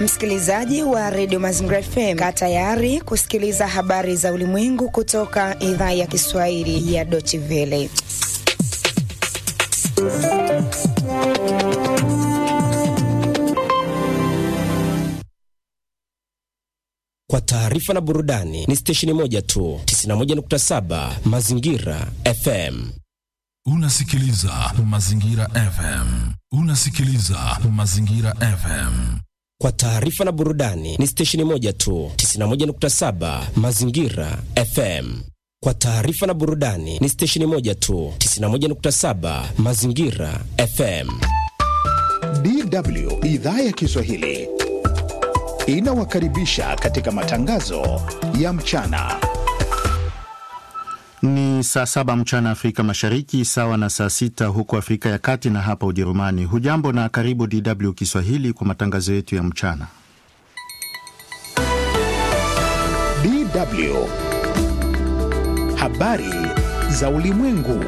Msikilizaji wa redio Mazingira FM, kaa tayari kusikiliza habari za ulimwengu kutoka idhaa ya Kiswahili ya Deutsche Welle. Kwa taarifa na burudani ni stesheni moja tu, 91.7 Mazingira FM. Unasikiliza Mazingira FM. Unasikiliza Mazingira FM. Kwa taarifa na burudani ni stesheni moja tu, 91.7 Mazingira FM. Kwa taarifa na burudani ni stesheni moja tu, 91.7 Mazingira FM. DW idhaa ya Kiswahili inawakaribisha katika matangazo ya mchana. Ni saa saba mchana Afrika Mashariki, sawa na saa sita huko Afrika ya Kati na hapa Ujerumani. Hujambo na karibu DW Kiswahili kwa matangazo yetu ya mchana. DW habari za ulimwengu.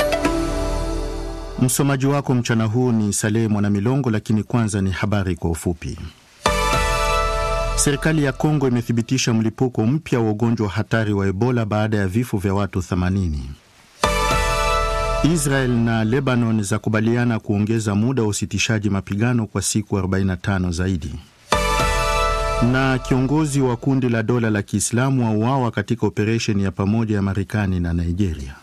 Msomaji wako mchana huu ni Salehe Mwanamilongo, lakini kwanza ni habari kwa ufupi. Serikali ya Kongo imethibitisha mlipuko mpya wa ugonjwa wa hatari wa Ebola baada ya vifo vya watu 80. Israel na Lebanon zakubaliana kuongeza muda wa usitishaji mapigano kwa siku 45 zaidi. Na kiongozi wa kundi la dola la Kiislamu auawa katika operesheni ya pamoja ya Marekani na Nigeria.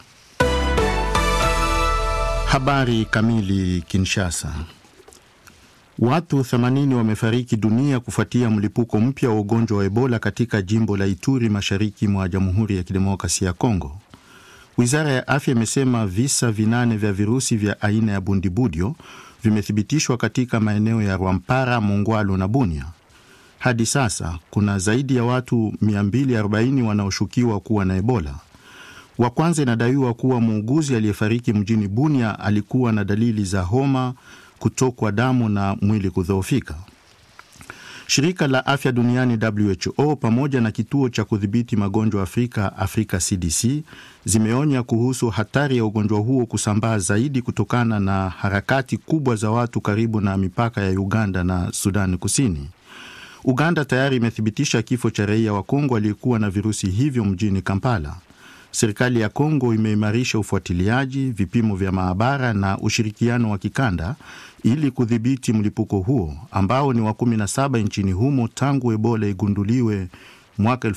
Habari kamili. Kinshasa. Watu 80 wamefariki dunia kufuatia mlipuko mpya wa ugonjwa wa Ebola katika jimbo la Ituri mashariki mwa Jamhuri ya Kidemokrasia ya Kongo. Wizara ya Afya imesema visa vinane vya virusi vya aina ya bundibudio vimethibitishwa katika maeneo ya Rwampara, Mongwalo na Bunia. Hadi sasa kuna zaidi ya watu 240 wanaoshukiwa kuwa na Ebola. Wa kwanza inadaiwa kuwa muuguzi aliyefariki mjini Bunia alikuwa na dalili za homa kutokwa damu na mwili kudhoofika. Shirika la afya duniani WHO pamoja na kituo cha kudhibiti magonjwa Afrika, Afrika CDC, zimeonya kuhusu hatari ya ugonjwa huo kusambaa zaidi kutokana na harakati kubwa za watu karibu na mipaka ya Uganda na Sudani Kusini. Uganda tayari imethibitisha kifo cha raia wa Kongo aliyekuwa na virusi hivyo mjini Kampala. Serikali ya Kongo imeimarisha ufuatiliaji, vipimo vya maabara na ushirikiano wa kikanda ili kudhibiti mlipuko huo ambao ni wa 17 nchini humo tangu Ebola igunduliwe mwaka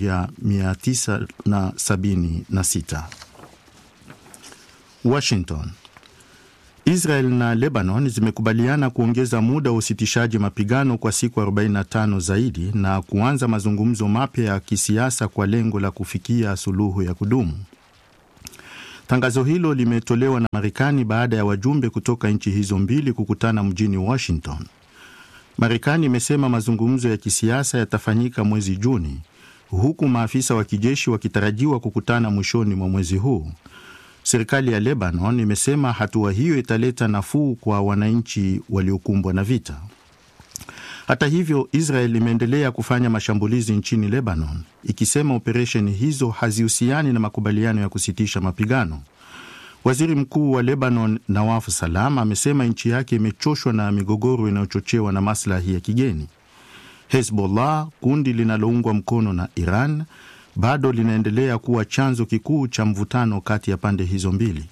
1976. Washington. Israel na Lebanon zimekubaliana kuongeza muda wa usitishaji mapigano kwa siku 45 zaidi na kuanza mazungumzo mapya ya kisiasa kwa lengo la kufikia suluhu ya kudumu. Tangazo hilo limetolewa na Marekani baada ya wajumbe kutoka nchi hizo mbili kukutana mjini Washington. Marekani imesema mazungumzo ya kisiasa yatafanyika mwezi Juni, huku maafisa wa kijeshi wakitarajiwa kukutana mwishoni mwa mwezi huu. Serikali ya Lebanon imesema hatua hiyo italeta nafuu kwa wananchi waliokumbwa na vita. Hata hivyo, Israel imeendelea kufanya mashambulizi nchini Lebanon, ikisema operesheni hizo hazihusiani na makubaliano ya kusitisha mapigano. Waziri Mkuu wa Lebanon Nawaf Salam amesema nchi yake imechoshwa na migogoro inayochochewa na maslahi ya kigeni. Hezbollah, kundi linaloungwa mkono na Iran, bado linaendelea kuwa chanzo kikuu cha mvutano kati ya pande hizo mbili.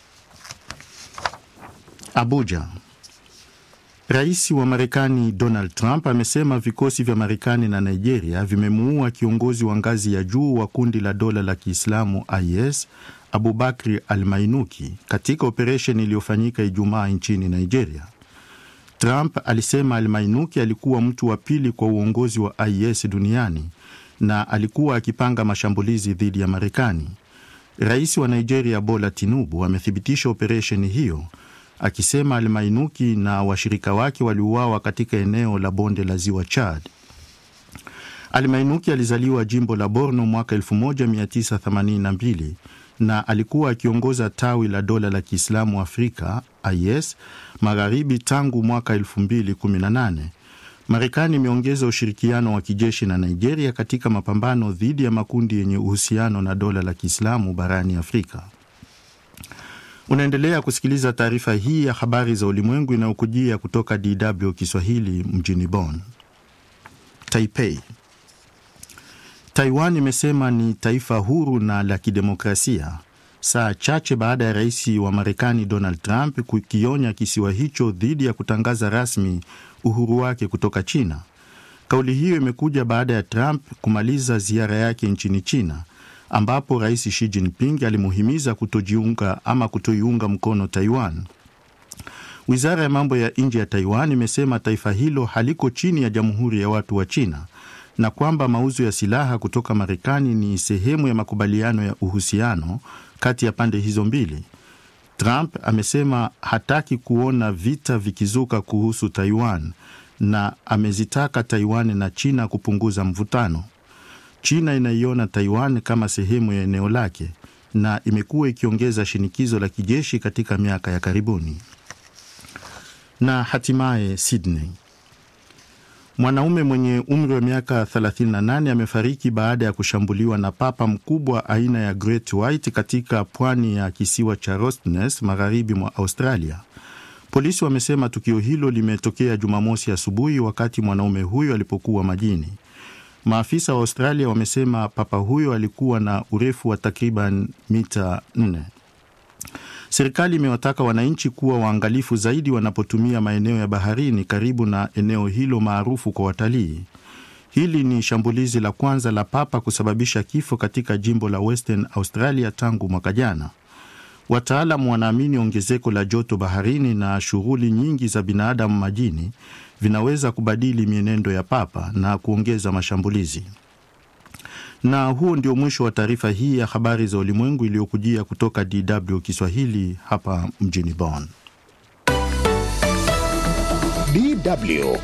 Abuja. Rais wa Marekani Donald Trump amesema vikosi vya Marekani na Nigeria vimemuua kiongozi wa ngazi ya juu wa kundi la dola la Kiislamu IS Abubakri Al-Mainuki katika operesheni iliyofanyika Ijumaa nchini Nigeria. Trump alisema Al-Mainuki alikuwa mtu wa pili kwa uongozi wa IS duniani na alikuwa akipanga mashambulizi dhidi ya Marekani. Rais wa Nigeria Bola Tinubu amethibitisha operesheni hiyo akisema Almainuki na washirika wake waliuawa katika eneo la bonde la ziwa Chad. Almainuki alizaliwa jimbo la Borno mwaka 1982 na alikuwa akiongoza tawi la dola la Kiislamu Afrika IS magharibi tangu mwaka 2018. Marekani imeongeza ushirikiano wa kijeshi na Nigeria katika mapambano dhidi ya makundi yenye uhusiano na dola la Kiislamu barani Afrika. Unaendelea kusikiliza taarifa hii ya habari za ulimwengu inayokujia kutoka DW Kiswahili mjini Bonn. Taipei. Taiwan imesema ni taifa huru na la kidemokrasia saa chache baada ya rais wa Marekani Donald Trump kukionya kisiwa hicho dhidi ya kutangaza rasmi uhuru wake kutoka China. Kauli hiyo imekuja baada ya Trump kumaliza ziara yake nchini China, ambapo rais Xi Jinping alimuhimiza kutojiunga ama kutoiunga mkono Taiwan. Wizara ya mambo ya nje ya Taiwan imesema taifa hilo haliko chini ya Jamhuri ya Watu wa China na kwamba mauzo ya silaha kutoka Marekani ni sehemu ya makubaliano ya uhusiano kati ya pande hizo mbili. Trump amesema hataki kuona vita vikizuka kuhusu Taiwan na amezitaka Taiwan na China kupunguza mvutano. China inaiona Taiwan kama sehemu ya eneo lake na imekuwa ikiongeza shinikizo la kijeshi katika miaka ya karibuni. Na hatimaye Sydney. Mwanaume mwenye umri wa miaka 38 amefariki baada ya kushambuliwa na papa mkubwa aina ya Great White katika pwani ya kisiwa cha Rottnest magharibi mwa Australia. Polisi wamesema tukio hilo limetokea Jumamosi asubuhi wakati mwanaume huyo alipokuwa majini. Maafisa wa Australia wamesema papa huyo alikuwa na urefu wa takriban mita 4. Serikali imewataka wananchi kuwa waangalifu zaidi wanapotumia maeneo ya baharini karibu na eneo hilo maarufu kwa watalii. Hili ni shambulizi la kwanza la papa kusababisha kifo katika jimbo la Western Australia tangu mwaka jana. Wataalamu wanaamini ongezeko la joto baharini na shughuli nyingi za binadamu majini vinaweza kubadili mienendo ya papa na kuongeza mashambulizi. Na huo ndio mwisho wa taarifa hii ya habari za ulimwengu iliyokujia kutoka DW Kiswahili hapa mjini Bonn. DW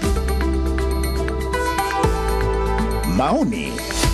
maoni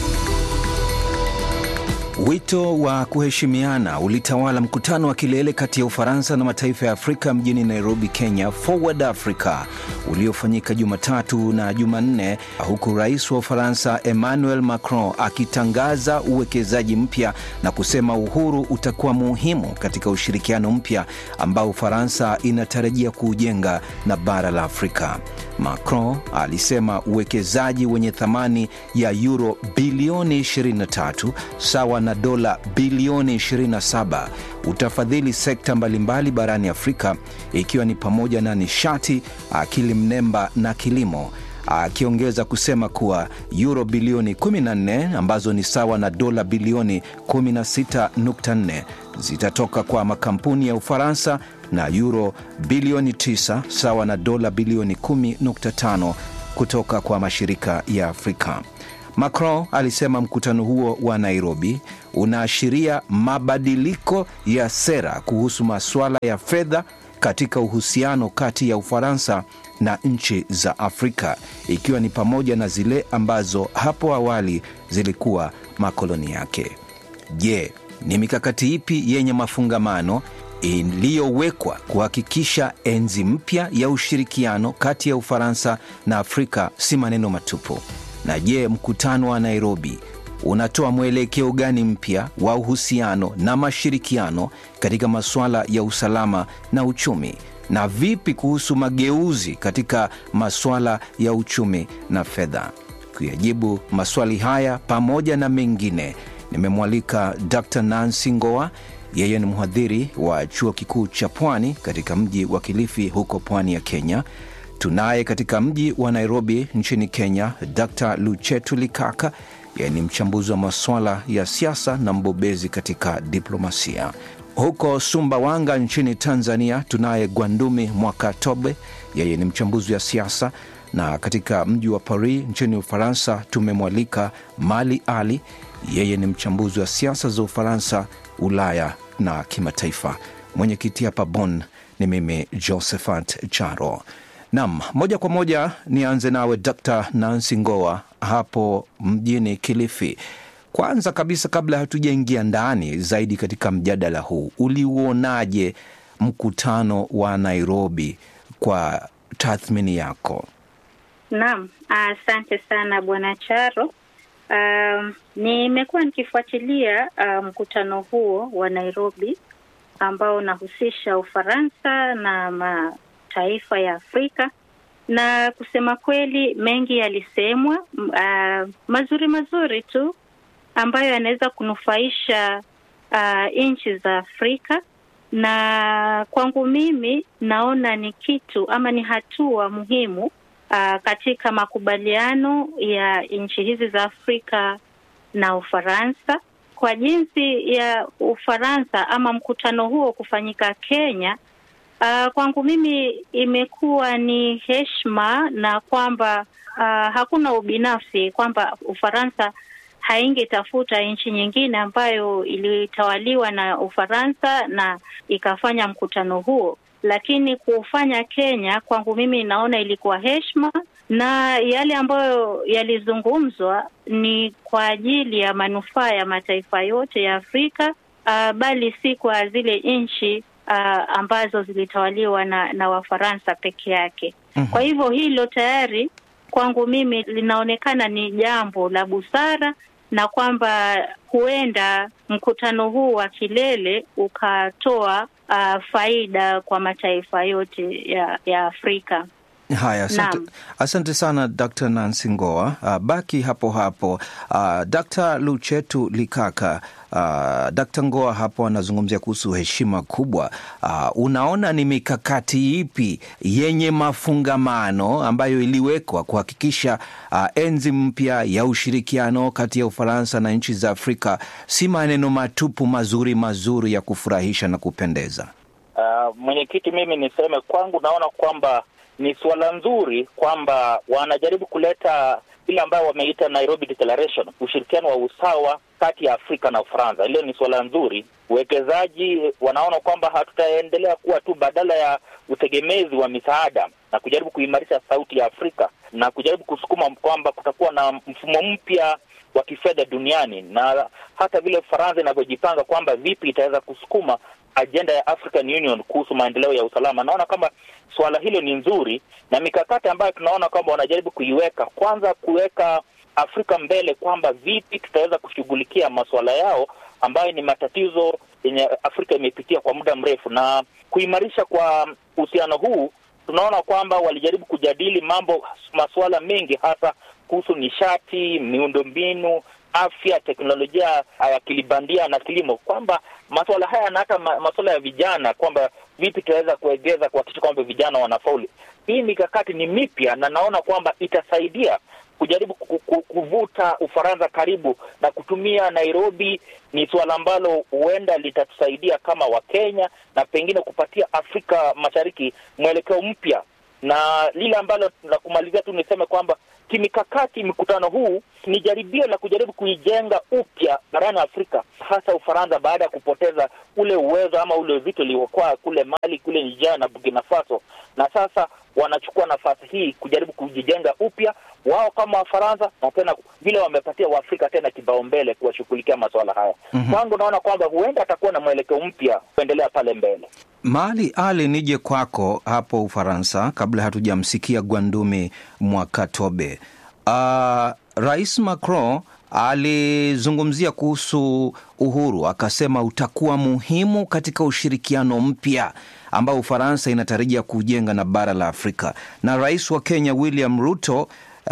Wito wa kuheshimiana ulitawala mkutano wa kilele kati ya Ufaransa na mataifa ya Afrika mjini Nairobi, Kenya, Forward Africa, uliofanyika Jumatatu na Jumanne, huku rais wa Ufaransa Emmanuel Macron akitangaza uwekezaji mpya na kusema uhuru utakuwa muhimu katika ushirikiano mpya ambao Ufaransa inatarajia kuujenga na bara la Afrika. Macron alisema uwekezaji wenye thamani ya euro bilioni 23 sawa na dola bilioni 27 utafadhili sekta mbalimbali barani Afrika ikiwa ni pamoja na nishati, akili mnemba na kilimo, akiongeza kusema kuwa euro bilioni 14 ambazo ni sawa na dola bilioni 16.4 zitatoka kwa makampuni ya Ufaransa na euro bilioni 9 sawa na dola bilioni 10.5 kutoka kwa mashirika ya Afrika. Macron alisema mkutano huo wa Nairobi unaashiria mabadiliko ya sera kuhusu masuala ya fedha katika uhusiano kati ya Ufaransa na nchi za Afrika, ikiwa ni pamoja na zile ambazo hapo awali zilikuwa makoloni yake. Je, ni mikakati ipi yenye mafungamano iliyowekwa kuhakikisha enzi mpya ya ushirikiano kati ya Ufaransa na Afrika si maneno matupu? Na je, mkutano wa Nairobi unatoa mwelekeo gani mpya wa uhusiano na mashirikiano katika masuala ya usalama na uchumi? Na vipi kuhusu mageuzi katika masuala ya uchumi na fedha? Kuyajibu maswali haya pamoja na mengine, nimemwalika Dr. Nancy Ngoa. Yeye ni mhadhiri wa chuo kikuu cha Pwani katika mji wa Kilifi huko pwani ya Kenya. Tunaye katika mji wa Nairobi nchini Kenya Dr. Luchetu Likaka, yeye ni mchambuzi wa masuala ya siasa na mbobezi katika diplomasia. Huko Sumbawanga nchini Tanzania tunaye Gwandumi Mwakatobe, yeye ni mchambuzi wa siasa, na katika mji wa Paris nchini Ufaransa tumemwalika Mali Ali, yeye ni mchambuzi wa siasa za Ufaransa, Ulaya na kimataifa. Mwenyekiti hapa Bonn ni mimi Josephat Charo. Nam, moja kwa moja nianze nawe Dr. Nancy Ngoa hapo mjini Kilifi. Kwanza kabisa, kabla hatujaingia ndani zaidi katika mjadala huu, uliuonaje mkutano wa Nairobi kwa tathmini yako? Naam, asante sana bwana Charo. Um, nimekuwa nikifuatilia uh, mkutano huo wa Nairobi ambao unahusisha Ufaransa na mataifa ya Afrika na kusema kweli mengi yalisemwa, uh, mazuri mazuri tu ambayo yanaweza kunufaisha uh, nchi za Afrika, na kwangu mimi naona ni kitu ama ni hatua muhimu uh, katika makubaliano ya nchi hizi za Afrika na Ufaransa kwa jinsi ya Ufaransa ama mkutano huo kufanyika Kenya. Uh, kwangu mimi imekuwa ni heshima na kwamba uh, hakuna ubinafsi kwamba Ufaransa haingetafuta nchi nyingine ambayo ilitawaliwa na Ufaransa na ikafanya mkutano huo, lakini kufanya Kenya kwangu mimi naona ilikuwa heshima, na yale ambayo yalizungumzwa ni kwa ajili ya manufaa ya mataifa yote ya Afrika, uh, bali si kwa zile nchi uh, ambazo zilitawaliwa na, na Wafaransa peke yake. Mm-hmm. Kwa hivyo hilo tayari kwangu mimi linaonekana ni jambo la busara na kwamba huenda mkutano huu wa kilele ukatoa uh, faida kwa mataifa yote ya, ya Afrika. Haya, asante, asante sana Dr. Nancy Ngoa. Uh, baki hapo hapo. Uh, Dr. Luchetu Likaka, uh, Dr. Ngoa hapo anazungumzia kuhusu heshima kubwa. Uh, unaona ni mikakati ipi yenye mafungamano ambayo iliwekwa kuhakikisha uh, enzi mpya ya ushirikiano kati ya Ufaransa na nchi za Afrika si maneno matupu mazuri mazuri ya kufurahisha na kupendeza? Uh, mwenyekiti, mimi niseme kwangu naona kwamba ni suala nzuri kwamba wanajaribu kuleta ile ambayo wameita Nairobi Declaration, ushirikiano wa usawa kati ya Afrika na Ufaransa. Hilo ni suala nzuri. Uwekezaji wanaona kwamba hatutaendelea kuwa tu badala ya utegemezi wa misaada na kujaribu kuimarisha sauti ya Afrika na kujaribu kusukuma kwamba kutakuwa na mfumo mpya wa kifedha duniani, na hata vile Ufaransa inavyojipanga kwamba vipi itaweza kusukuma ajenda ya African Union kuhusu maendeleo ya usalama. Naona kwamba suala hilo ni nzuri, na mikakati ambayo tunaona kwamba wanajaribu kuiweka, kwanza kuweka Afrika mbele, kwamba vipi tutaweza kushughulikia masuala yao ambayo ni matatizo yenye Afrika imepitia kwa muda mrefu, na kuimarisha kwa uhusiano huu. Tunaona kwamba walijaribu kujadili mambo, masuala mengi, hasa kuhusu nishati, miundombinu afya, teknolojia ya akili bandia na kilimo, kwamba masuala haya na hata masuala ya vijana, kwamba vipi tunaweza kuegeza kuhakikisha kwamba vijana wanafauli. Hii mikakati ni mipya na naona kwamba itasaidia kujaribu kuvuta Ufaransa karibu na kutumia Nairobi. Ni suala ambalo huenda litatusaidia kama Wakenya na pengine kupatia Afrika Mashariki mwelekeo mpya, na lile ambalo la kumalizia tu niseme kwamba kimikakati mkutano huu ni jaribio la kujaribu kuijenga upya barani Afrika, hasa Ufaransa baada ya kupoteza ule uwezo ama ule uzito uliokuwa kule Mali, kule Niger na Burkina Faso, na sasa wanachukua nafasi hii kujaribu kujijenga upya wao kama Wafaransa, na tena vile wamepatia Waafrika tena kipaumbele kuwashughulikia masuala haya. Kwangu mm-hmm. naona kwamba huenda atakuwa na mwelekeo mpya kuendelea pale mbele. Mali Ali, nije kwako hapo Ufaransa kabla hatujamsikia Gwandumi Mwakatobe. Uh, Rais Macron alizungumzia kuhusu uhuru, akasema utakuwa muhimu katika ushirikiano mpya ambao Ufaransa inatarajia kujenga na bara la Afrika. Na rais wa Kenya William Ruto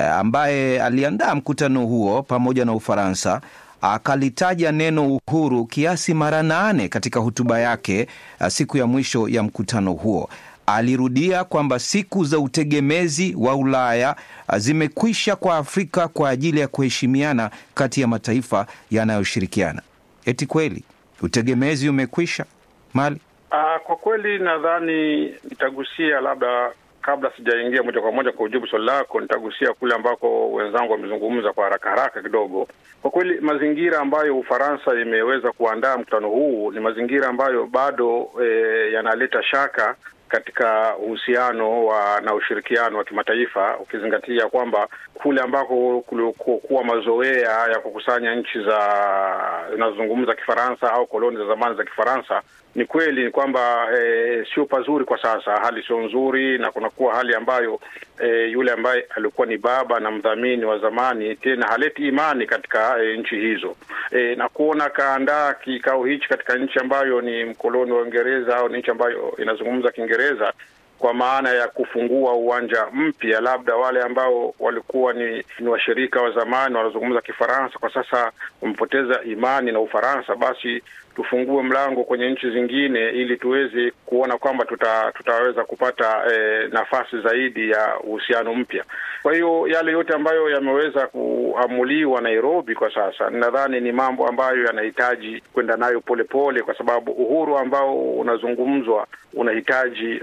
ambaye aliandaa mkutano huo pamoja na Ufaransa akalitaja neno uhuru kiasi mara nane katika hotuba yake siku ya mwisho ya mkutano huo. Alirudia kwamba siku za utegemezi wa Ulaya zimekwisha kwa Afrika kwa ajili ya kuheshimiana kati ya mataifa yanayoshirikiana. Eti kweli utegemezi umekwisha Mali? Uh, kwa kweli nadhani nitagusia labda kabla sijaingia moja kwa moja kwa ujibu swali lako, nitagusia kule ambako wenzangu wamezungumza kwa haraka haraka kidogo. Kwa kweli mazingira ambayo Ufaransa imeweza kuandaa mkutano huu ni mazingira ambayo bado e, yanaleta shaka katika uhusiano wa na ushirikiano wa kimataifa, ukizingatia kwamba kule ambako kulikuwa mazoea ya kukusanya nchi za zinazozungumza Kifaransa au koloni za zamani za Kifaransa, ni kweli ni kwamba e, sio pazuri kwa sasa, hali sio nzuri, na kunakuwa hali ambayo e, yule ambaye alikuwa ni baba na mdhamini wa zamani tena haleti imani katika e, nchi hizo e, na kuona kaandaa kikao hichi katika nchi ambayo ni mkoloni wa Uingereza au ni nchi ambayo inazungumza Kiingereza kwa maana ya kufungua uwanja mpya, labda wale ambao walikuwa ni, ni washirika wa zamani wanazungumza Kifaransa kwa sasa wamepoteza imani na Ufaransa, basi tufungue mlango kwenye nchi zingine ili tuweze kuona kwamba tuta, tutaweza kupata eh, nafasi zaidi ya uhusiano mpya. Kwa hiyo yale yote ambayo yameweza kuamuliwa Nairobi kwa sasa, nadhani ni mambo ambayo yanahitaji kwenda nayo polepole, kwa sababu uhuru ambao unazungumzwa unahitaji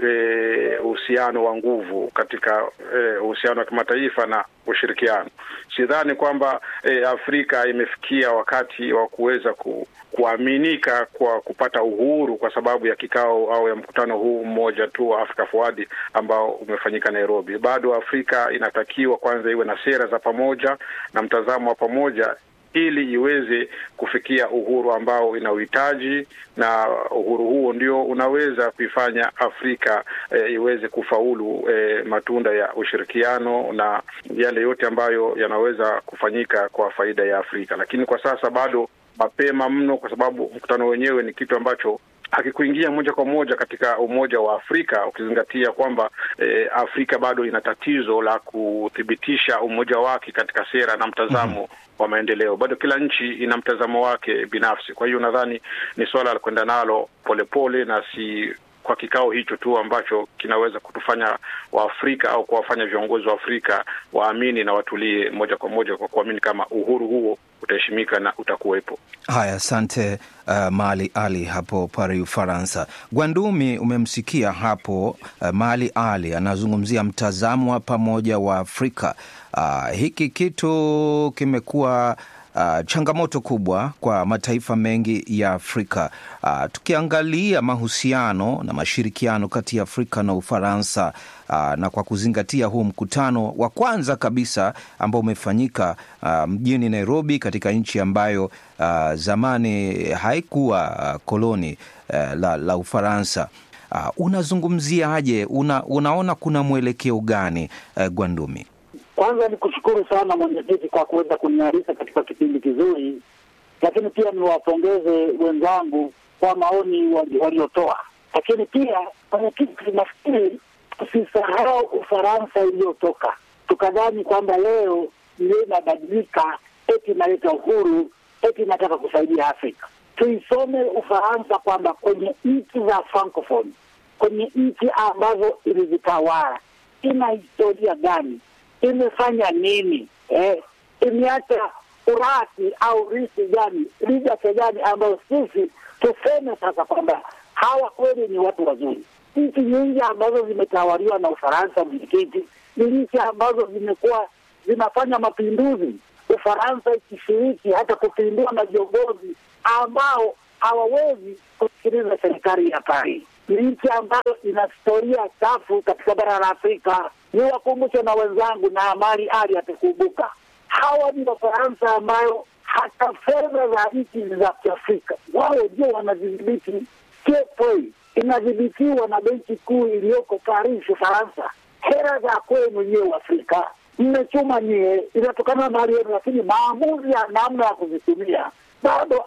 uhusiano wa nguvu katika uhusiano wa kimataifa na ushirikiano. Sidhani kwamba e, Afrika imefikia wakati wa kuweza ku, kuaminika kwa kupata uhuru kwa sababu ya kikao au ya mkutano huu mmoja tu wa Africa Forward ambao umefanyika Nairobi. Bado Afrika inatakiwa kwanza iwe na sera za pamoja na mtazamo wa pamoja ili iweze kufikia uhuru ambao inauhitaji, na uhuru huo ndio unaweza kuifanya Afrika e, iweze kufaulu e, matunda ya ushirikiano na yale yote ambayo yanaweza kufanyika kwa faida ya Afrika. Lakini kwa sasa bado mapema mno, kwa sababu mkutano wenyewe ni kitu ambacho hakikuingia moja kwa moja katika Umoja wa Afrika, ukizingatia kwamba eh, Afrika bado ina tatizo la kuthibitisha umoja wake katika sera na mtazamo mm -hmm. wa maendeleo. Bado kila nchi ina mtazamo wake binafsi. Kwa hiyo nadhani ni suala la kwenda nalo polepole na si kwa kikao hicho tu ambacho kinaweza kutufanya Waafrika au kuwafanya viongozi wa Afrika waamini na watulie moja kwa moja kwa kuamini kama uhuru huo utaheshimika na utakuwepo. Haya, asante uh, Mali Ali hapo Paris, Ufaransa. Gwandumi, umemsikia hapo uh, Mali Ali anazungumzia mtazamo wa pamoja wa Afrika. Uh, hiki kitu kimekuwa Uh, changamoto kubwa kwa mataifa mengi ya Afrika. Uh, tukiangalia mahusiano na mashirikiano kati ya Afrika na Ufaransa uh, na kwa kuzingatia huu mkutano wa kwanza kabisa ambao umefanyika uh, mjini Nairobi katika nchi ambayo uh, zamani haikuwa uh, koloni uh, la, la Ufaransa. Uh, unazungumziaje? Una, unaona kuna mwelekeo gani uh, Gwandumi? Kwanza ni kushukuru sana mwenyekiti kwa kuweza kunialika katika kipindi kizuri, lakini pia niwapongeze wenzangu kwa maoni waliotoa. Lakini pia mwenyekiti, nafikiri tusisahau Ufaransa iliyotoka, tukadhani kwamba leo ndio inabadilika, eti inaleta uhuru, eti inataka kusaidia Afrika. Tuisome Ufaransa kwamba kwenye nchi za Francophone, kwenye nchi ambazo ilizitawala, ina historia gani imefanya nini eh? Imeacha urasi au risi gani ligase gani ambayo sisi tuseme sasa kwamba hawa kweli ni watu wazuri. Nchi nyingi ambazo zimetawaliwa na Ufaransa, mwenyekiti, ni nchi ambazo zimekuwa zinafanya mapinduzi, Ufaransa ikishiriki hata kupindua na viongozi ambao hawawezi kusikiliza serikali ya Paris. Ni nchi ambayo ina historia chafu katika bara la Afrika. Ni wakumbushe na wenzangu na Amali Ali atakumbuka, hawa ni Wafaransa ambayo hata fedha za nchi za Kiafrika wao ndio wanazidhibiti. TFA inadhibitiwa na benki kuu iliyoko Paris, Ufaransa. Hela za kwenu nyewe Afrika mmechuma nyie, inatokana na mali yenu, lakini maamuzi ya namna ya kuzitumia bado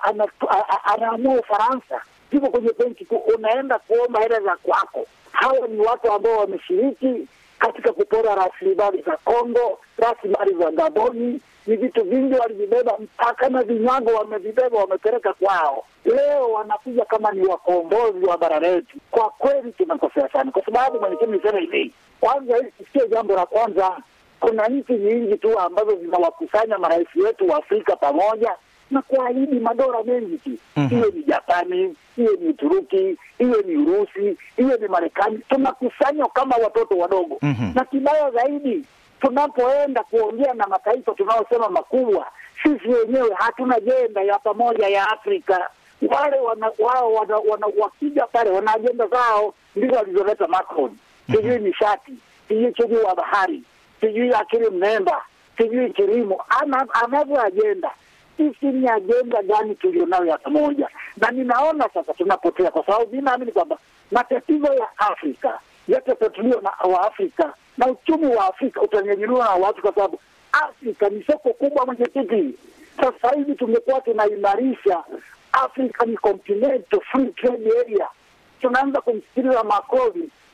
anaamua Ufaransa. Ziko kwenye benki kuu, unaenda kuomba hela za kwako. Hawa ni watu ambao wameshiriki katika kupora rasilimali za Kongo, rasilimali za Gaboni. Ni vitu vingi walivibeba, mpaka na vinyago wamevibeba, wamepeleka kwao. Leo wanakuja kama ni wakombozi wa bara letu. Kwa kweli tunakosea sana, kwa sababu mwenyekiti, nisema hivi kwanza, hili sio jambo la kwanza. Kuna nchi nyingi tu ambazo zinawakusanya marais wetu wa Afrika pamoja na kuahidi madola mengi tu, iwe ni Japani, iwe ni Uturuki, iwe ni Urusi, iwe ni Marekani. Tunakusanywa kama watoto wadogo mm -hmm. na kibaya zaidi, tunapoenda kuongea na mataifa tunaosema makubwa, sisi wenyewe hatuna jenda ya pamoja ya Afrika. Wale wana, wao wana, wana, wakija pale wana ajenda zao, ndizo walizoleta Macron, sijui mm -hmm. nishati, sijui uchumi wa bahari, sijui akili mnemba, sijui kilimo, anavyo ajenda sisi ni ajenda gani tulionayo ya pamoja? Na ninaona sasa tunapotea, kwa sababu mi naamini kwamba matatizo ya Afrika yatatatuliwa na Waafrika na uchumi wa Afrika utanyanyuliwa na watu, kwa sababu Afrika ni soko kubwa. Mwenyekiti, sasa hivi tumekuwa tunaimarisha Africa ni continental free trade area. Tunaanza kumsikiliza Macron,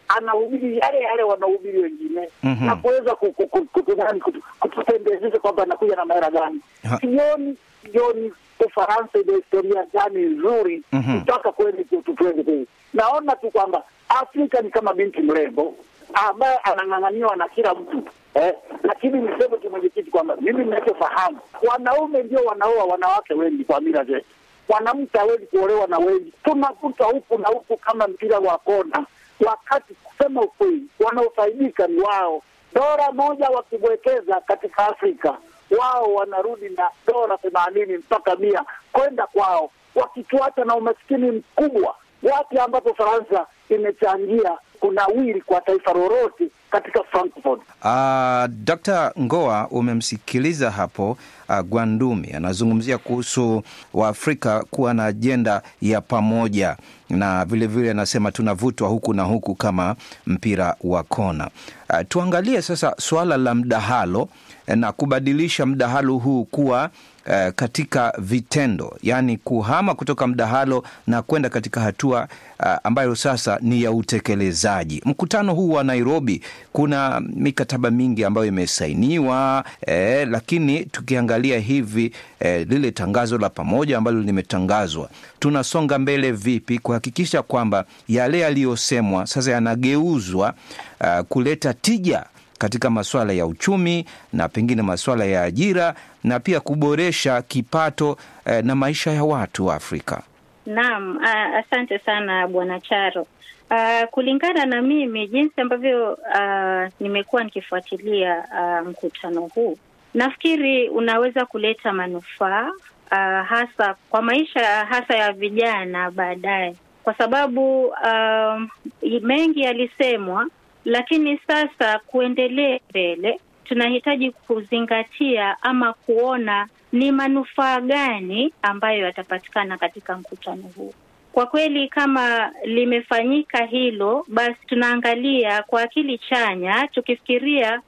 anahubiri yale yale wanahubiri wengine Mhm. na kuweza ku- ku- ku- kutu- nani, kutu- kutupendezesha kwamba anakuja na mahera gani. Ha. Sioni sioni Ufaransa ina historia gani nzuri Mhm. kutaka kweli tu- tu- tuende kule. Naona tu kwamba Afrika ni kama binti mrembo ambaye anang'ang'aniwa na kila mtu eh, lakini niseme tu mwenyekiti kwamba mimi ninachofahamu wanaume ndio wanaoa wanawake wengi kwa mila zetu. Mwanamke hawezi kuolewa na wengi, tunakuta huku na huku kama mpira wa kona, wakati kusema ukweli wanaofaidika ni wao. Dola moja wakiwekeza katika Afrika, wao wanarudi na dola themanini mpaka mia kwenda kwao, wakituacha na umaskini mkubwa, wapi ambapo Faransa imechangia kunawiri kwa taifa lolote katika Frankfurt. Uh, Dr. Ngoa umemsikiliza hapo uh, Gwandumi anazungumzia kuhusu Waafrika kuwa na ajenda ya pamoja na vilevile anasema tunavutwa huku na huku kama mpira wa kona. Uh, tuangalie sasa suala la mdahalo eh, na kubadilisha mdahalo huu kuwa eh, katika vitendo, yaani kuhama kutoka mdahalo na kwenda katika hatua uh, ambayo sasa ni ya utekelezaji. Mkutano huu wa Nairobi, kuna mikataba mingi ambayo imesainiwa eh, lakini tukiangalia hivi eh, lile tangazo la pamoja ambalo limetangazwa, tunasonga mbele vipi kuhakikisha kwamba yale yaliyosemwa sasa yanageuzwa uh, kuleta tija katika masuala ya uchumi na pengine masuala ya ajira na pia kuboresha kipato eh, na maisha ya watu wa Afrika. Naam, uh, asante sana Bwana Charo. Uh, kulingana na mimi jinsi ambavyo uh, nimekuwa nikifuatilia uh, mkutano huu, nafikiri unaweza kuleta manufaa uh, hasa kwa maisha hasa ya vijana baadaye, kwa sababu uh, mengi yalisemwa, lakini sasa kuendelea mbele tunahitaji kuzingatia ama kuona ni manufaa gani ambayo yatapatikana katika mkutano huu. Kwa kweli, kama limefanyika hilo, basi tunaangalia kwa akili chanya, tukifikiria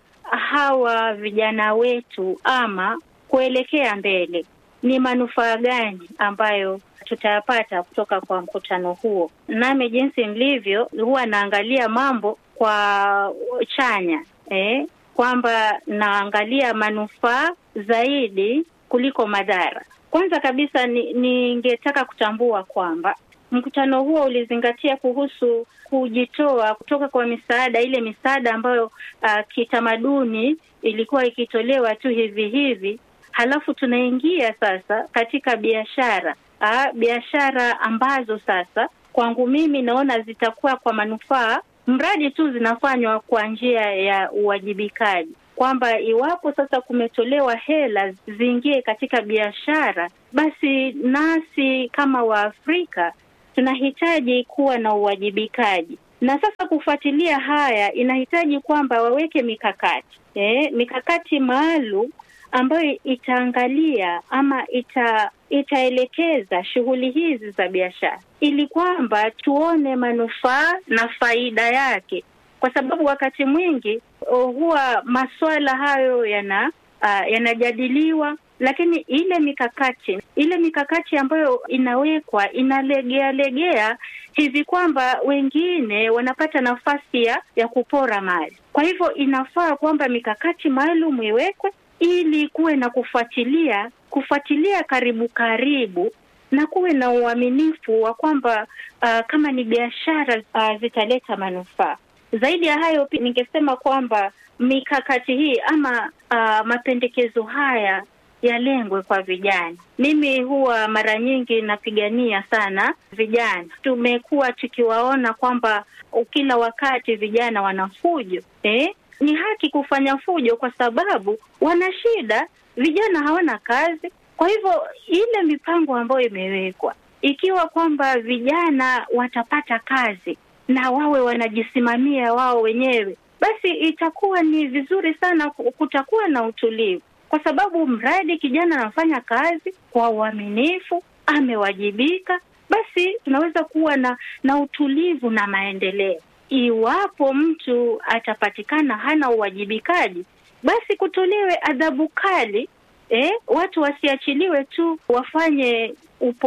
hawa vijana wetu ama kuelekea mbele, ni manufaa gani ambayo tutayapata kutoka kwa mkutano huo. Nami jinsi nilivyo, huwa naangalia mambo kwa chanya eh, kwamba naangalia manufaa zaidi kuliko madhara. Kwanza kabisa ningetaka ni kutambua kwamba mkutano huo ulizingatia kuhusu kujitoa kutoka kwa misaada, ile misaada ambayo uh, kitamaduni ilikuwa ikitolewa tu hivi hivi, halafu tunaingia sasa katika biashara uh, biashara ambazo sasa kwangu mimi naona zitakuwa kwa manufaa mradi tu zinafanywa kwa njia ya uwajibikaji kwamba iwapo sasa kumetolewa hela ziingie katika biashara, basi nasi kama Waafrika tunahitaji kuwa na uwajibikaji. Na sasa kufuatilia haya inahitaji kwamba waweke mikakati eh, mikakati maalum ambayo itaangalia ama ita itaelekeza shughuli hizi za biashara ili kwamba tuone manufaa na faida yake, kwa sababu wakati mwingi huwa masuala hayo yana uh, yanajadiliwa, lakini ile mikakati ile mikakati ambayo inawekwa inalegea legea hivi kwamba wengine wanapata nafasi ya ya kupora mali. Kwa hivyo inafaa kwamba mikakati maalum iwekwe ili kuwe na kufuatilia kufuatilia karibu karibu na kuwe na uaminifu wa kwamba uh, kama ni biashara uh, zitaleta manufaa. Zaidi ya hayo, pia ningesema kwamba mikakati hii ama uh, mapendekezo haya yalengwe kwa vijana. Mimi huwa mara nyingi napigania sana vijana. Tumekuwa tukiwaona kwamba kila wakati vijana wana fujo eh? Ni haki kufanya fujo kwa sababu wana shida, vijana hawana kazi. Kwa hivyo ile mipango ambayo imewekwa, ikiwa kwamba vijana watapata kazi na wawe wanajisimamia wao wenyewe, basi itakuwa ni vizuri sana, kutakuwa na utulivu, kwa sababu mradi kijana anafanya kazi kwa uaminifu, amewajibika, basi tunaweza kuwa na na utulivu na maendeleo. Iwapo mtu atapatikana hana uwajibikaji, basi kutolewe adhabu kali. Eh, watu wasiachiliwe tu wafanye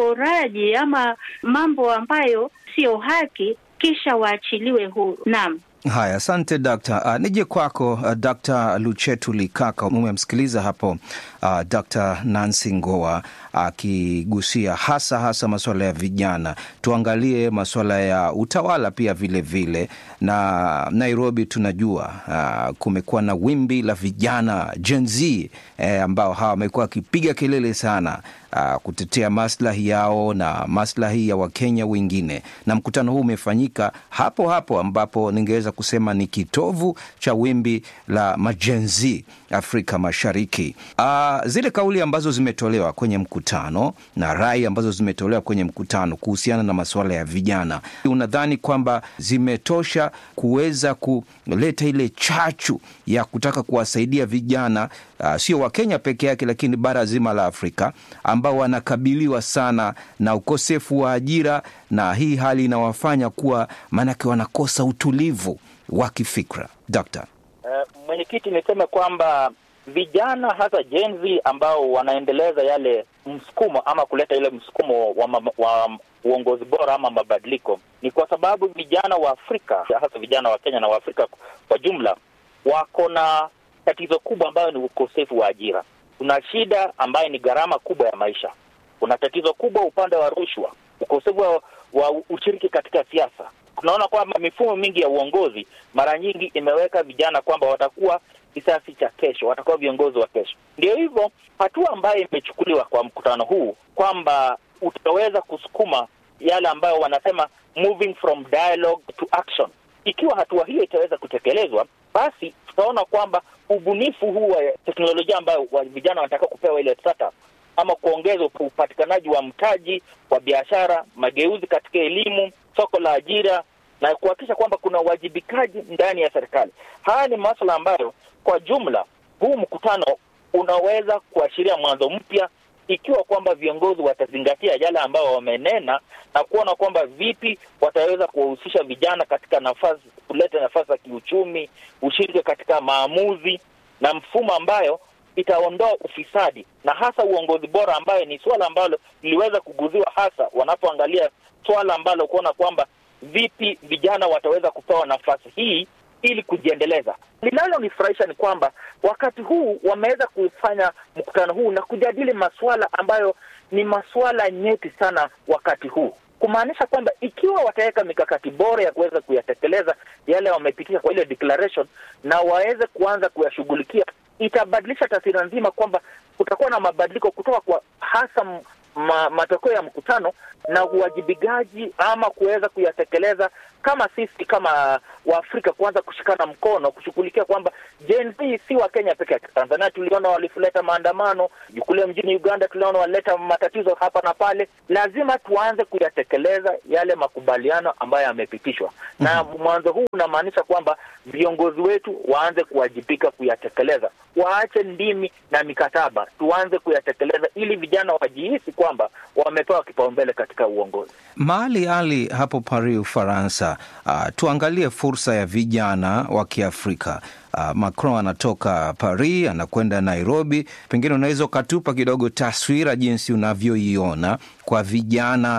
uporaji ama mambo ambayo sio haki kisha waachiliwe huru. Naam. Haya, asante Dr. Uh, nije kwako uh, Dr. Luchetu Likaka. Umemsikiliza hapo uh, Dr. Nancy Ngoa akigusia uh, hasa hasa masuala ya vijana. Tuangalie masuala ya utawala pia vile vile, na Nairobi tunajua uh, kumekuwa na wimbi la vijana Gen Z eh, ambao hawa wamekuwa wakipiga kelele sana uh, kutetea maslahi yao na maslahi ya Wakenya wengine, na mkutano huu umefanyika hapo hapo ambapo ningeweza kusema ni kitovu cha wimbi la majenzi Afrika Mashariki. Uh, zile kauli ambazo zimetolewa kwenye mkutano na rai ambazo zimetolewa kwenye mkutano kuhusiana na masuala ya vijana, unadhani kwamba zimetosha kuweza kuleta ile chachu ya kutaka kuwasaidia vijana uh, sio Wakenya peke yake, lakini bara zima la Afrika ambao wanakabiliwa sana na ukosefu wa ajira, na hii hali inawafanya kuwa maanake wanakosa utulivu wa kifikra. Dokta. Uh, mwenyekiti, niseme kwamba vijana hasa Gen Z ambao wanaendeleza yale msukumo ama kuleta ile msukumo wa, ma, wa uongozi bora ama mabadiliko ni kwa sababu vijana wa Afrika hasa vijana wa Kenya na wa Afrika kwa jumla wako na tatizo kubwa ambayo ni ukosefu wa ajira. Kuna shida ambayo ni gharama kubwa ya maisha. Kuna tatizo kubwa upande wa rushwa, ukosefu wa, wa ushiriki katika siasa. Tunaona kwamba mifumo mingi ya uongozi mara nyingi imeweka vijana kwamba watakuwa kisasi cha kesho, watakuwa viongozi wa kesho. Ndio hivyo hatua ambayo imechukuliwa kwa mkutano huu kwamba utaweza kusukuma yale ambayo wanasema moving from dialogue to action. Ikiwa hatua hiyo itaweza kutekelezwa, basi tutaona kwamba ubunifu huu wa teknolojia ambayo wa vijana wanataka kupewa ile startup ama kuongeza upatikanaji wa mtaji wa biashara, mageuzi katika elimu, soko la ajira na kuhakikisha kwamba kuna uwajibikaji ndani ya serikali. Haya ni masuala ambayo kwa jumla huu mkutano unaweza kuashiria mwanzo mpya ikiwa kwamba viongozi watazingatia yale ambayo wamenena na kuona kwamba vipi wataweza kuwahusisha vijana katika nafasi, kuleta nafasi za kiuchumi, ushiriki katika maamuzi na mfumo ambayo itaondoa ufisadi na hasa uongozi bora, ambayo ni suala ambalo liliweza kuguziwa hasa wanapoangalia swala ambalo kuona kwamba vipi vijana wataweza kupewa nafasi hii ili kujiendeleza. Linalonifurahisha ni kwamba wakati huu wameweza kufanya mkutano huu na kujadili masuala ambayo ni masuala nyeti sana wakati huu, kumaanisha kwamba ikiwa wataweka mikakati bora ya kuweza kuyatekeleza yale wamepitisha kwa ile declaration na waweze kuanza kuyashughulikia, itabadilisha taswira nzima kwamba kutakuwa na mabadiliko kutoka kwa hasa ma, matokeo ya mkutano na uwajibikaji ama kuweza kuyatekeleza kama sisi kama Waafrika kuanza kushikana mkono kushughulikia kwamba Gen Z si wa Kenya peke yake. Tanzania tuliona walileta maandamano, kule mjini Uganda tuliona walileta matatizo hapa na pale. Lazima tuanze kuyatekeleza yale makubaliano ambayo yamepitishwa, na mwanzo huu unamaanisha kwamba viongozi wetu waanze kuwajibika kuyatekeleza, waache ndimi na mikataba, tuanze kuyatekeleza ili vijana wajihisi kwamba wamepewa kipaumbele katika uongozi. Mali Ali hapo Paris, Ufaransa. Uh, tuangalie fursa ya vijana wa Kiafrika. Uh, Macron anatoka Paris anakwenda Nairobi, pengine unaweza ukatupa kidogo taswira jinsi unavyoiona kwa vijana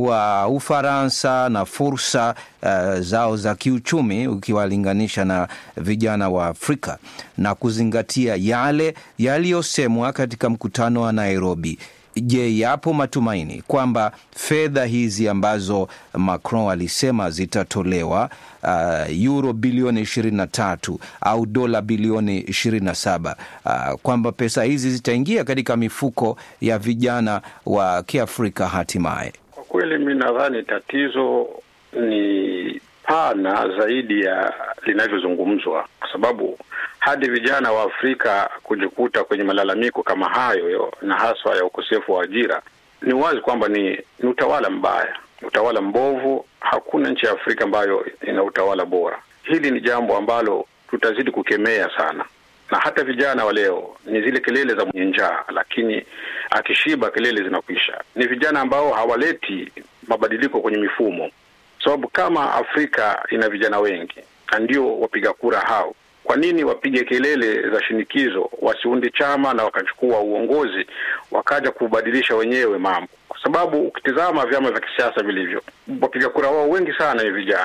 wa Ufaransa na fursa uh, zao za kiuchumi ukiwalinganisha na vijana wa Afrika na kuzingatia yale yaliyosemwa katika mkutano wa Nairobi. Je, yapo matumaini kwamba fedha hizi ambazo Macron alisema zitatolewa uh, euro bilioni 23 au dola bilioni 27 uh, kwamba pesa hizi zitaingia katika mifuko ya vijana wa Kiafrika hatimaye? Kwa kweli, mi nadhani tatizo ni pana zaidi ya linavyozungumzwa, kwa sababu hadi vijana wa Afrika kujikuta kwenye malalamiko kama hayo yo, na haswa ya ukosefu wa ajira, ni wazi kwamba ni, ni utawala mbaya, utawala mbovu. Hakuna nchi ya Afrika ambayo ina utawala bora. Hili ni jambo ambalo tutazidi kukemea sana, na hata vijana wa leo ni zile kelele za mwenye njaa, lakini akishiba kelele zinakwisha. Ni vijana ambao hawaleti mabadiliko kwenye mifumo, sababu kama Afrika ina vijana wengi na ndio wapiga kura hao kwa nini wapige kelele za shinikizo, wasiunde chama na wakachukua uongozi wakaja kubadilisha wenyewe mambo? Kwa sababu ukitizama vyama vya kisiasa vilivyo, wapiga kura wao wengi sana ni vijana,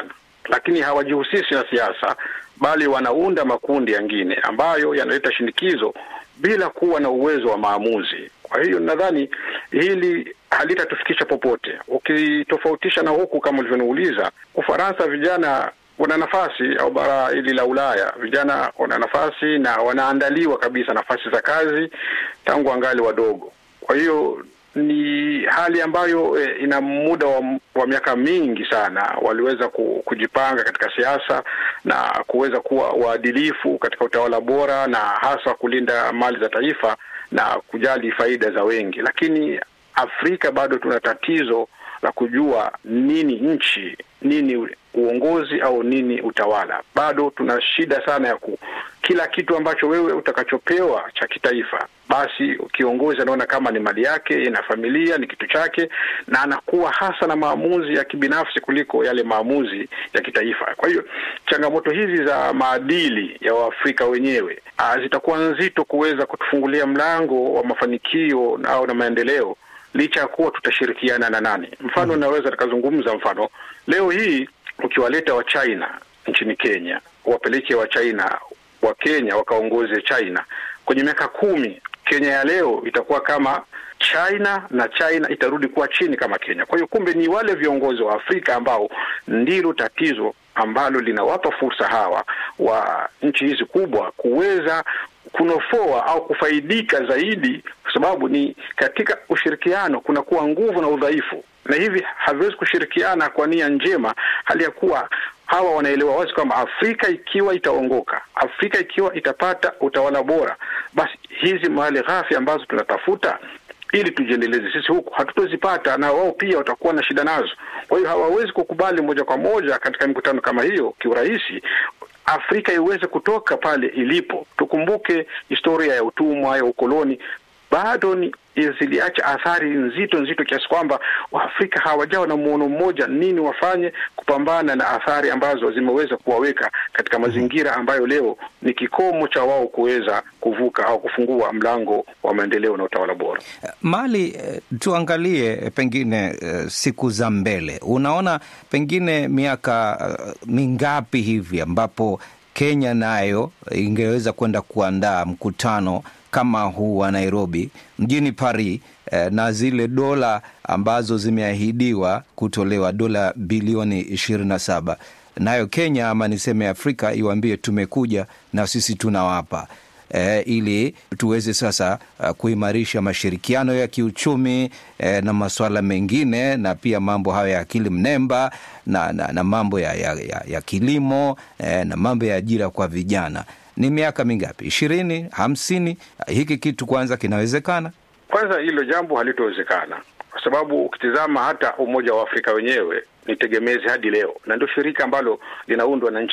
lakini hawajihusishi na siasa, bali wanaunda makundi yangine ambayo yanaleta shinikizo bila kuwa na uwezo wa maamuzi. Kwa hiyo nadhani hili halitatufikisha popote. Ukitofautisha na huku kama ulivyoniuliza, Ufaransa vijana wana nafasi au bara hili la Ulaya vijana wana nafasi na wanaandaliwa kabisa nafasi za kazi tangu angali wadogo. Kwa hiyo ni hali ambayo eh, ina muda wa, wa miaka mingi sana waliweza ku, kujipanga katika siasa na kuweza kuwa waadilifu katika utawala bora na hasa kulinda mali za taifa na kujali faida za wengi, lakini Afrika bado tuna tatizo la kujua nini nchi, nini uongozi au nini utawala. Bado tuna shida sana ya ku kila kitu ambacho wewe utakachopewa cha kitaifa, basi kiongozi anaona kama ni mali yake, ina familia, ni kitu chake, na anakuwa hasa na maamuzi ya kibinafsi kuliko yale maamuzi ya kitaifa. Kwa hiyo changamoto hizi za maadili ya Waafrika wenyewe ah, zitakuwa nzito kuweza kutufungulia mlango wa mafanikio na, au na maendeleo licha ya kuwa tutashirikiana na nani. Mfano, naweza nikazungumza mfano leo hii ukiwaleta wa China nchini Kenya, wapeleke wa China wa Kenya wakaongoze China kwenye miaka kumi, Kenya ya leo itakuwa kama China na China itarudi kuwa chini kama Kenya. Kwa hiyo kumbe ni wale viongozi wa Afrika ambao ndilo tatizo ambalo linawapa fursa hawa wa nchi hizi kubwa kuweza kunofoa au kufaidika zaidi, kwa sababu ni katika ushirikiano kunakuwa nguvu na udhaifu, na hivi haviwezi kushirikiana kwa nia njema, hali ya kuwa hawa wanaelewa wazi kwamba Afrika ikiwa itaongoka, Afrika ikiwa itapata utawala bora, basi hizi mali ghafi ambazo tunatafuta ili tujiendeleze sisi huku hatutozipata, na wao pia watakuwa na shida nazo. Kwa hiyo hawawezi kukubali moja kwa moja katika mikutano kama hiyo kiurahisi Afrika iweze kutoka pale ilipo. Tukumbuke historia ya utumwa, ya ukoloni bado ni ziliacha athari nzito nzito kiasi kwamba Waafrika hawajawa na muono mmoja nini wafanye kupambana na athari ambazo zimeweza kuwaweka katika mazingira ambayo leo ni kikomo cha wao kuweza kuvuka au kufungua mlango wa maendeleo na utawala bora. Mali, eh, tuangalie eh, pengine eh, siku za mbele, unaona pengine miaka eh, mingapi hivi ambapo Kenya nayo ingeweza kwenda kuandaa mkutano kama huu wa Nairobi mjini Paris eh, na zile dola ambazo zimeahidiwa kutolewa dola bilioni ishirini na saba nayo Kenya ama niseme Afrika iwaambie tumekuja na sisi tunawapa eh, ili tuweze sasa uh, kuimarisha mashirikiano ya kiuchumi eh, na masuala mengine na pia mambo hayo ya akili mnemba na, na, na mambo ya, ya, ya, ya kilimo eh, na mambo ya ajira kwa vijana. Ni miaka mingapi? ishirini, hamsini? Hiki kitu kwanza kinawezekana? Kwanza hilo jambo halitowezekana kwa sababu ukitizama hata Umoja wa Afrika wenyewe ni tegemezi hadi leo, na ndio shirika ambalo linaundwa na nchi